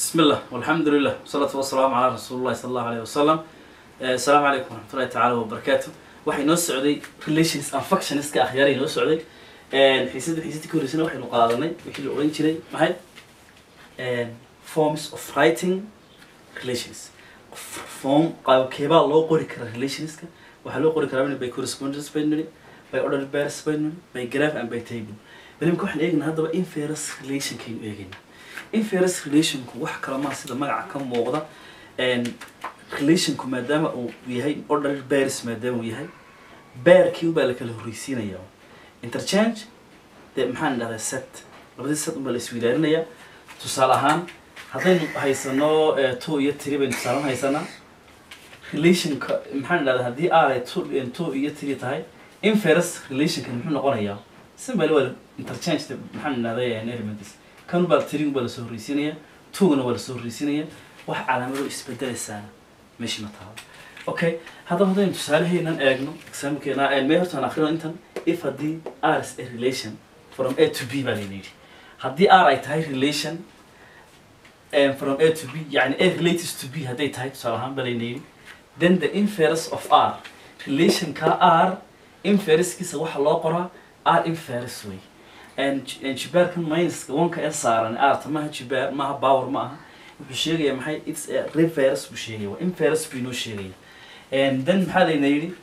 بسم الله والحمد لله والصلاة والسلام على رسول الله صلى الله عليه وسلم آه، السلام عليكم ورحمة الله تعالى وبركاته waxay noo socday relations and functionska akhyaaray noo socday xiisada xiisadii ka horreysana waxaynu qaadanay wixii la oran jiray maxay forms of writing relations form qaabkeebaa loo qori karaa relationska waxaa loo qori karaa by correspondence by nuni by order pairs by nuni by graph and by table balimka waxaan eegnaa haddaba inference relationkaynu eegaynaa inference relationku wax kala maa sida magaca ka muuqda relationku maadaama uu yahay order pairs maadaama uu yahay bearkii ubaa la kala horreysiinaya interchange dee maxaan idhahdaa set labadii set unbaa la iswidaarinayaa tusaale ahaan haddaynu haysano two iyo three baynu tusaale haysanaa relationka maxaan idhahdaa haddii r ay two two iyo three tahay inference relationka muxuu noqonayaa simple waa interchange de maxaan idhahdaa elements kan baa three baa lasoo horreysiinaya two-gana waa lasoo horreysiinaya wax calaamado isbedelaysaana meeshii ma taalo okay haddaba haddaynu tusaaleheenan eegno exaamkeena mee hortaan akrino intan if haddii r is a relation from a to b baa layna yidhi haddii r ay tahay relation um, from a to b yani a relates to b hadday tahay tusaale ahaan baa layna yidhi then the inference of r relationka r inferencekiisa waxa loo qoraa r inference way jibaarkan minuska wanka ee saaran arta maaha jibaar maaha power ma aha wuxuu sheegaya maxay its a reverse buu sheegaya waa inverse buu inoo sheegaya then maxaa layna yidhi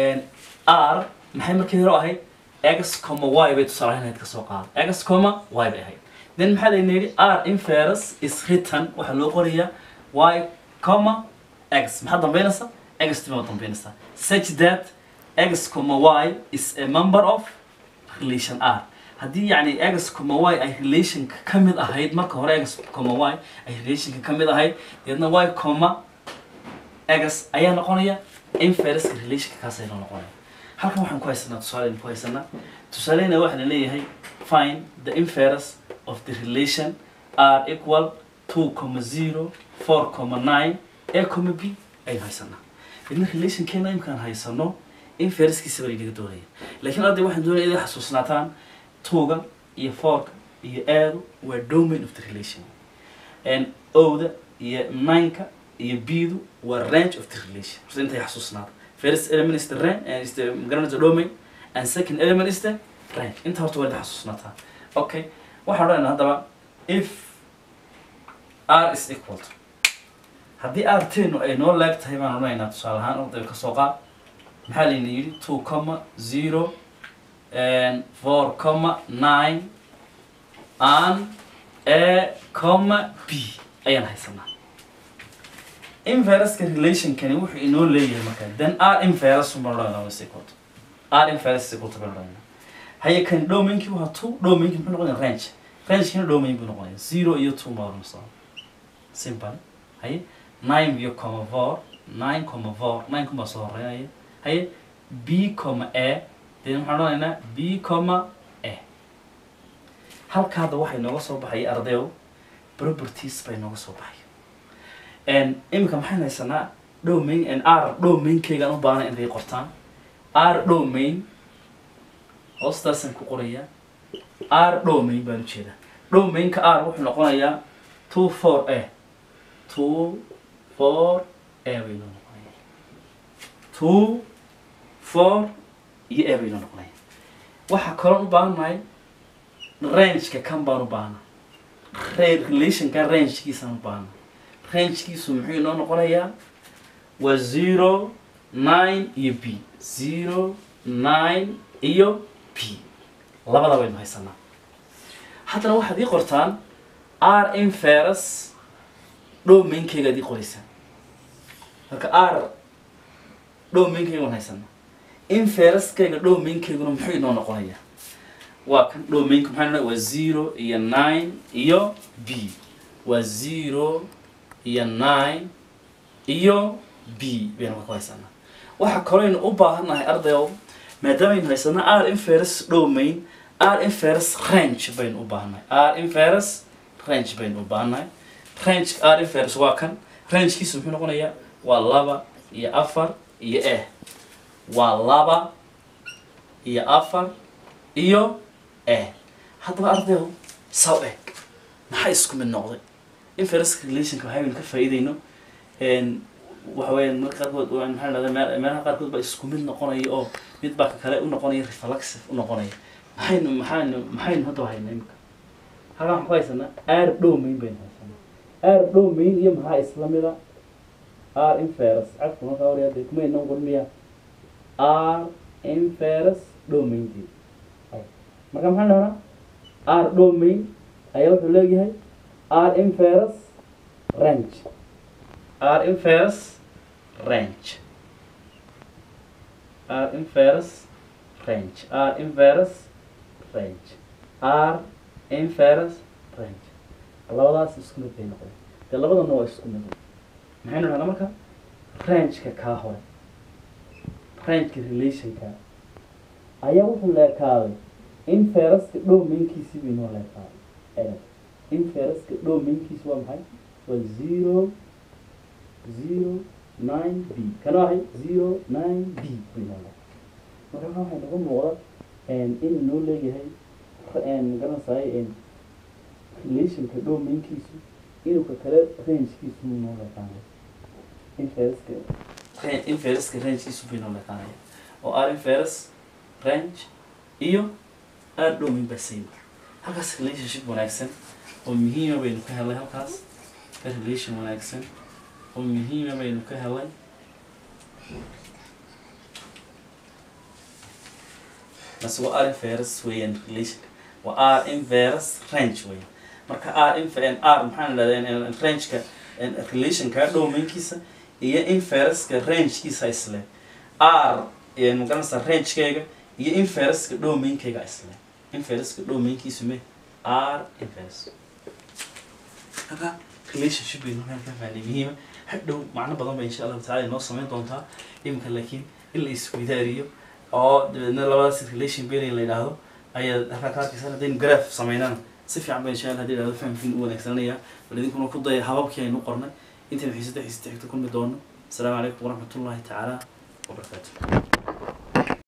r maxay markii hore ahayd x comma y bay tusaale ahayd ka soo qaada x comma y bay ahayd then maxaa layna yidhi r inverse is written waxaa loo qorayaa y comma x maxaa dambeynaysa x tima dambeynaysa such that x comma y is a member of relation r haddii yacni x comma y ay relationka ka mid ahayd marka hore x comma y ay relationka ka mid ahayd deedna y comma x ayaa noqonaya infereska relationka kaas ayna noqonaya halkan waxaan ku haysanaa tusaaleyn ku haysanaa tusaaleyna waxaa la leeyahay find the inference of the relation r equal two comma zero four comma nine a comma b aynu haysanaa deedna relationkeena imkaan haysano infereskiisa baa inaga doonaya laakiin hadda waxaan doonaya inay xasuusnaataan tuga iyo fourka iyo aadu waa domain of the relation and owda iyo nineka iyo bdu waa range of the relation horta intay xasuusnaada first element is the range and is the garanaysa domain and second element is the range inta horta waa inta xasuusnaataa okay waxaan odhanayna haddaba if r is equal to haddii r tenu ay noo leeg tahay baan odhanaynaa tusaale ahaan ordayga kasoo qaad maxaa layna yidhi two comma zero and four comma nine and a comma b ayaan haysanaa inveruska relationkani wuxuu inoo leeyahay marka then r inverus baan odhanayna sequot r inverus sequot baan odhanayna haye kan domainki waa two domainki muxuu noqonaya range rangekina domain buu noqonaya zero iyo two ma oranaysa simple haye nine iyo comma four nine comma four nine kuma soo horeynaya haye b comma a dee waxaan odhanaynaa b comma a halka hadda waxay nooga soo baxay ardayow properties bay nooga soo baxay iminka maxayn haysanaa domain r domainkeygaan u baahana inay qortaan r domain hoostaasaan ku qorayaa r domain baan ujeedaa domainka r wuxuu noqonayaa two four a two four a bay noo noqonaya two four iyo e baynu noqonaya waxaa kaloon u baahannahay rangeka kan baan u baahana relationka rangekiisaan u baahana rangekiisu muxuu inoo noqonayaa waa zero nine iyo b zero nine iyo b labada baynu haysanaa haddana waxaad ii qortaan r inferus dhowmainkeygaad ii qoraysaan marka r dhowmainkeyga waan haysanaa infereskayga dhowmainkeyguna muxuu inoo noqonayaa waa kan dhowmainka maxaa nodha waa zero iyo nine iyo b waa zero iyo nine iyo b baynu ka haysanaa waxaa kalooynu u baahannahay ardayow maadaamaynu haysanaa r inferes dhowmain r inferes range baynu u baahannahay r inferes range baynu u baahannahay range r inferes waa kan rangekiisu muxuu noqonayaa waa laba iyo afar iyo e waa laba iyo afar iyo e haddaba ardayow saw eg maxaa isku mid noqday inference relationka waxaynu ka faa'iideyno een, waxa weeyaan marka qaarkood waa maxaa la dhahdaa meel- meelaha qaarkood baa isku mid noqonaya oo mid baa ka kale u noqonaya reflexive u noqonaya maxaynu maxaynu maxaynu hadda haynaa imika halkan waxaan ku haysanaa r domain baynu haysanaa r domain iyo maxaa isla mida r inference cafku markaa hore hadda kuma inoo qormiya r inference domainteed marka maxaan dhahnaa r domain ayaa wuxuu leeyahay r inference range r inference range r inverse range r inverse range r inverse range labadaas isku mid bay noqdeen dee labadana waa isku mid maxaynu dhahnaa marka rangeka kaa hore rangeka relationka ayaa wuxuu leekaaday infereska domainkiisii bay noo leekaaday ereg infereska domainkiisi waa maxay waa zero zero nine b kana ahay zero nine b bay noo leedahay marka waxaa waxay noga muuqda inuu noo leeyahay magaranaysaay relationka domainkiisu inuu ka kale rangekiisu muu noo leekaanay infereska infereska rangekiisu bay noo leekaanaya oo r inferes range iyo r domain baa same halkaas relationship wanaagsan oo muhiima baynu ka helay halkaas relation wanaagsan oo muhiima baynu ka helay bas waa r inverse weeyaan relation waa r inverse range weeyaan marka r inf r maxaan idhahdaa rangeka relationka domainkiisa iyo infereska rangekiisa isle r magaranaysa rangekeyga iyo infereska domainkeyga isle infereska domainkiisu me r inverse marka relationship baynu meel ka fahnay muhiima hadhow macno badan bay insha allahu tacala inoo samayn doontaa iminka laakiin in la isweydaariyo oo dabeedna labadaas relation bearing la yidhaahdo ayaa halkaa ka arkaysa haddaynu graph samaynana si fiican bay insha allah hadii yidhahdo fahamkiin u wanaagsananaya bal idinkuna ku daya hababkii aynu qornay intaynu xiisada xiisada xigta kulmi doono asalaamu calaykum waraxmatullahi tacaala wabarakaatu